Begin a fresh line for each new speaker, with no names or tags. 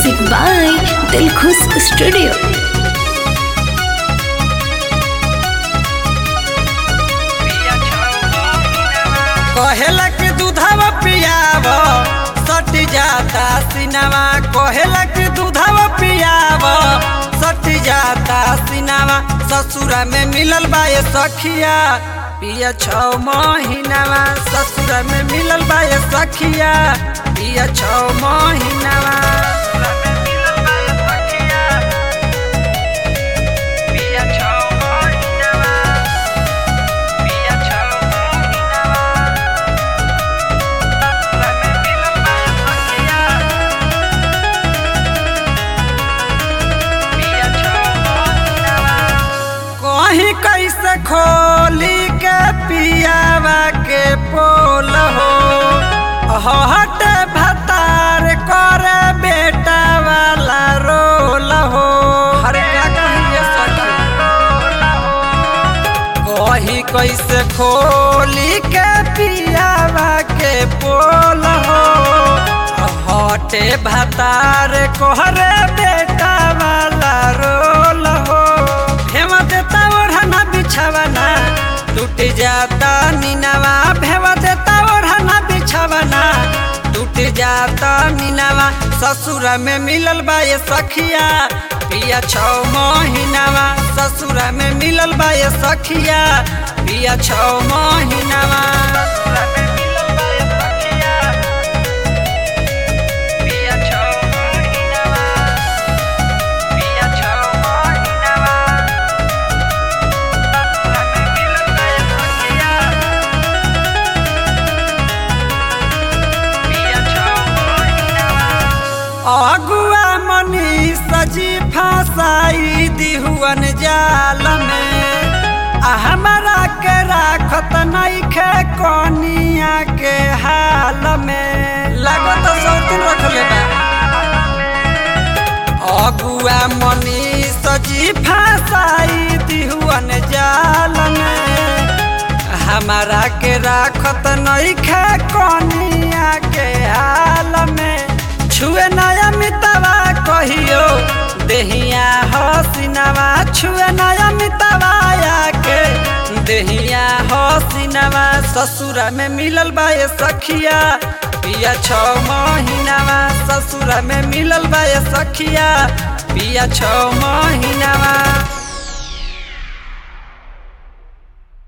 Music by Dilkhus Studio.
कहेला कि दूधवा पियाव सट जाता सिनवा कहेला कि दूधवा पियाव सट जाता सिनवा ससुरा में मिलल बा ये सखिया पिया छौ महीनावा ससुरा में मिलल बा ये सखिया पिया छौ महीनावा पिया छौ महीनावा पिया छौ महीनावा कहीं कैसे खोली के पियावा के पोल हो हट भतार करे बेटा वाला रोल हो अरे क्या कहिए कहीं कैसे खोली के पियावा के पोल हो हटे भतार कोहरे बेटा वाला रोल हो भेवा देता ओढ़ना बिछावना टूट जाता नीनवा भेवा देता ओढ़ना बिछावना टूट जाता नीनवा ससुरा में मिलल बा ये सखिया पिया छौ महीनावा ससुरा में मिलल बा ये सखिया पिया छौ महीनावा ससुरा में मिलल बा ये सखिया पिया छौ महीनावा पिया छौ महीनावा ससुरा में मिलल बा ये सखिया पिया छौ महीनावा अगुआ मनी सजी फसाई दिहुअन जाल में आ हमरा के राखत नइखे कनिया के हाल में लागत सौतुन रखले बा अगुआ मनी सजी फसाई दिहुअन जाल में हमारा के राखत नइखे कनिया के हाल में छुए नया मितवा कहियो देहिया हसीनवा छुए नया मितवा के देहिया हसीनवा ससुरा में मिलल बा ये सखिया पिया छौ महीनावा ससुरा में मिलल बा ये सखिया पिया छौ महीनावा